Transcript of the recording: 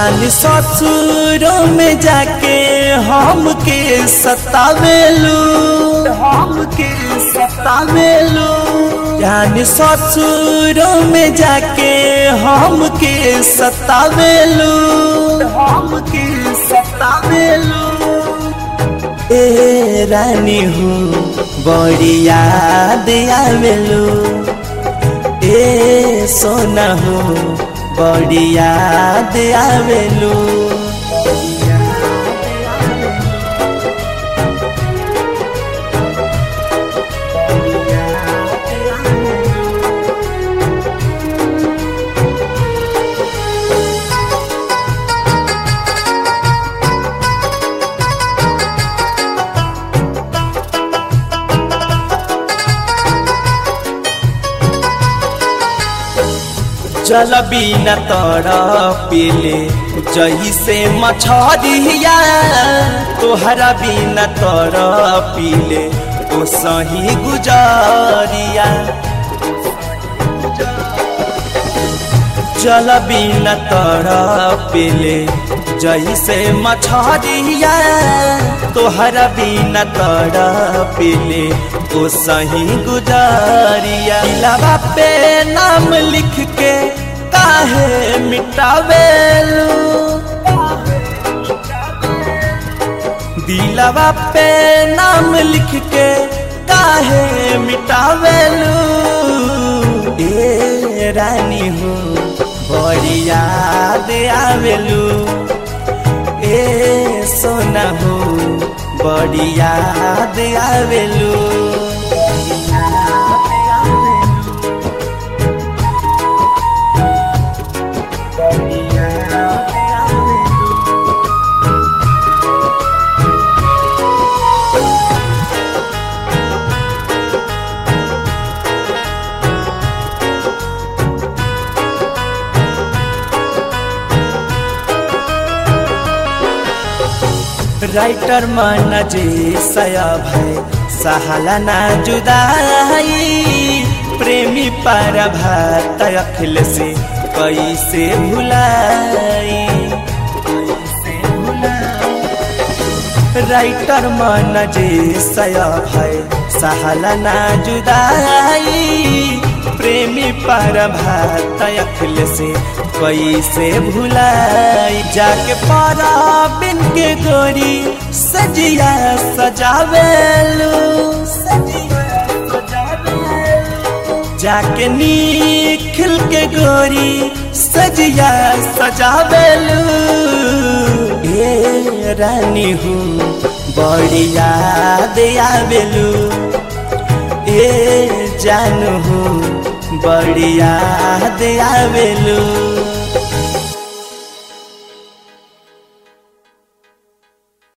जान ससुरों में जाके हमके सतावेलू हमके सतावेलू जान ससुरों में जाके हमके सतावेलू हमके सतावेलू ए रानी हूँ बड़ी याद आवेलू ए सोना हूँ बड़ी याद आवेलू जल बिना तर पीले जही से मछरिया तोहरा बिना तर पीले ओ सही गुजरिया जल बिना तर पीले जही से मछरिया तोहरा बिना तर पीले ओ सही गुजरिया लबा पे नाम लिख के काहे मिटावेलू दिलवा पे नाम लिख के काहे मिटावेलू ए रानी हूँ बड़ी याद आवेलू ए सोना हूँ बड़ी याद आवेलू राइटर मन जे सया भय सहाला ना जुदाई प्रेमी पर भात अखिल से कैसे भुलाई राइटर मन जे सया भय सहाला ना जुदाई प्रेमी पर भात अखिल से कैसे भुलाई जाके पारा बिन के गोरी सजिया सजावेलू जाके निखिल के गोरी सजिया सजावेलू ए रानी हूँ बड़ी याद आवेलू ए जानू हूँ बड़ी याद आवेलू